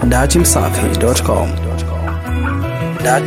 datimsafi.com. Dat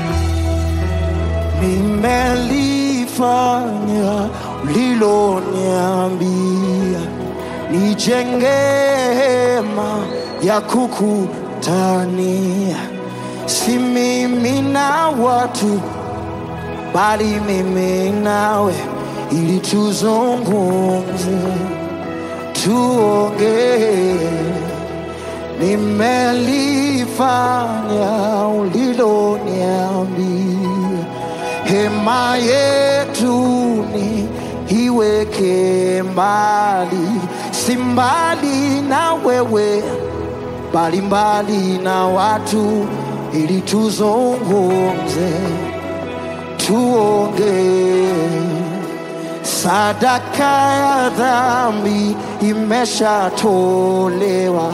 nimelifanya uliloniambia, nijenge hema ya kukutania, si mimi na watu, bali mimi nawe, ili tuzungumze, tuongee nimelifanya uliloniambia, hema yetu ni iweke mbali, si mbali na wewe, bali mbali na watu, ili tuzungumze, tuongee sadaka ya dhambi imeshatolewa,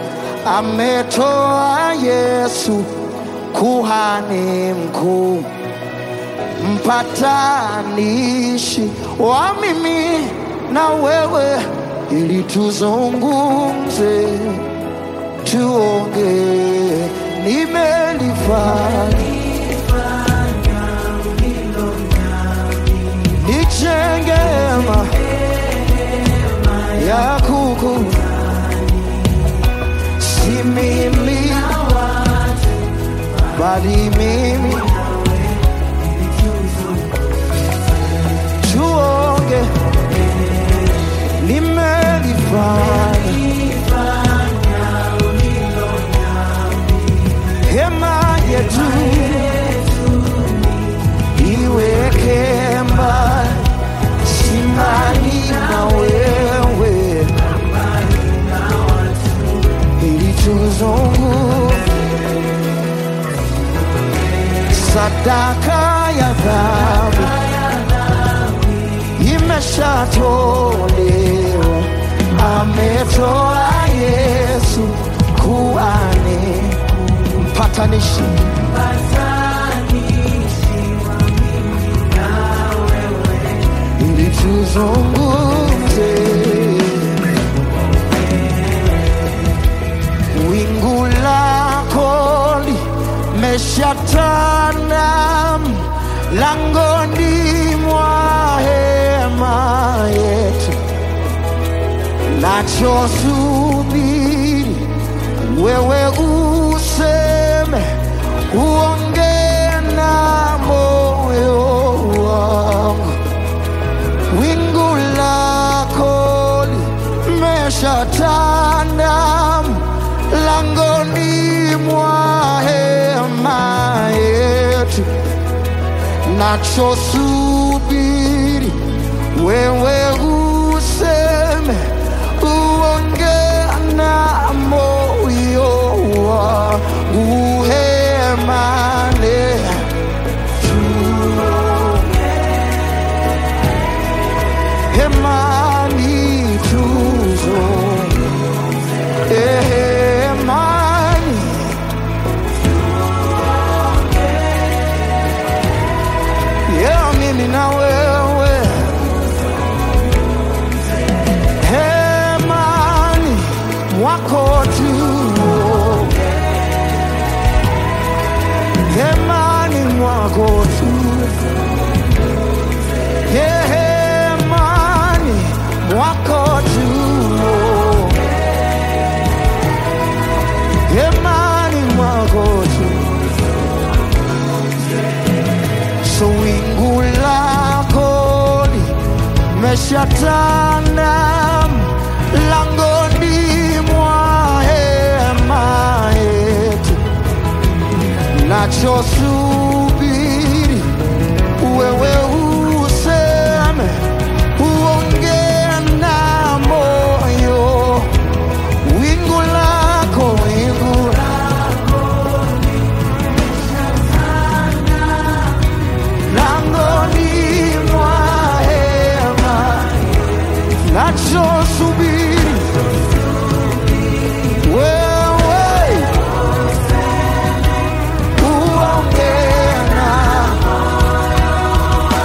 ametoa Yesu kuhani mkuu, mpatanishi wa mimi na wewe, ili tuzungumze, tuongee, nimelifanya nijenge hema ya kuku si mimi bali mimi tuonge nimelifanya hema yetu iweke mbali simani na wewe ili tuzungu sadaka ya dhambi imeshatolewa ametoa yesu kuane mpatanishi ili tuzungumze wingu lako limeshatanda langoni mwa hema yetu nachosubiri wewe useme uongee na moyo wangu wingu lako limeshatanda langoni mwa hema yetu, nachosubiri wewe useme, uongee na moyo wangu hemane hemani tuzo hemani yeah, mimi na wewe hemani mwako tu hemani mwako tu hemani mwako tu hemani mwako tu so wingu lako limeshatanda langoni mwa hema yetu nachosubiri wewe useme uongee na moyo wingu lako wingu langoni mwa hema nachosubiri wewe uongee na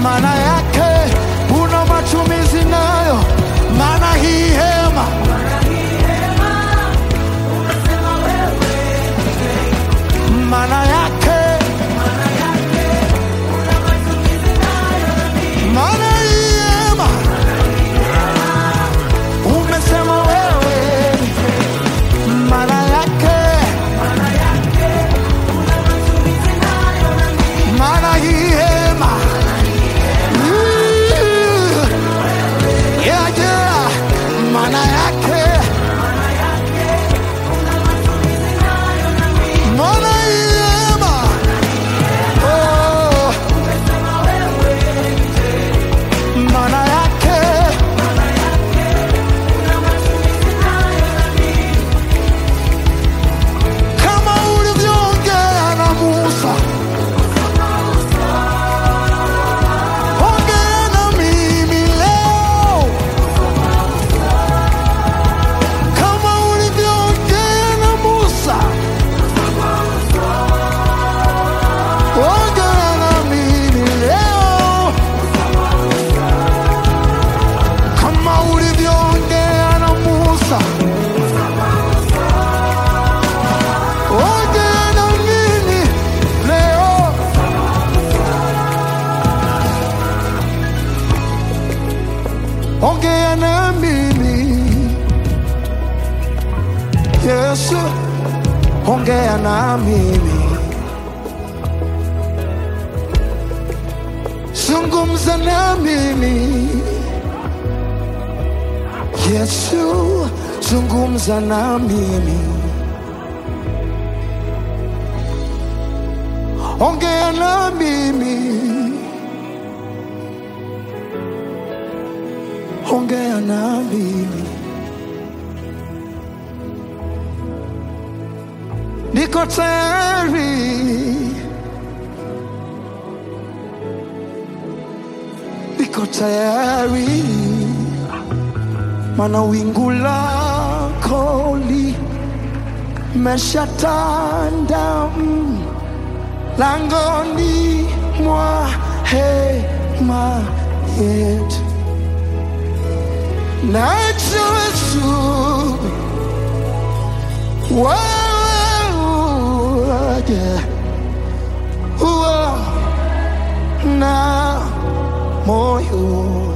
maana yake una matumizi nayo, maana hii hema maana yake maana hii hema umesema wewe, maana yake maana hii hema Mm. Yeah, yeah. maana yake maana hii hema Oh. maana yake kama ulivyoongea na Musa, ongea na mimi leo, kama ulivyoongea na Musa, ongea na mimi leo, kama ulivyoongea na Musa. Ongea na mimi leo, ongea na mimi Yesu, ongea na mimi, zungumza na mimi Yesu, zungumza na mimi. ongea na mimi, ongea na mimi. Niko tayari, niko tayari, mana wingu lako limeshatanda mm langoni mwa hema yetu, najua tu wewe uje uwe na moyo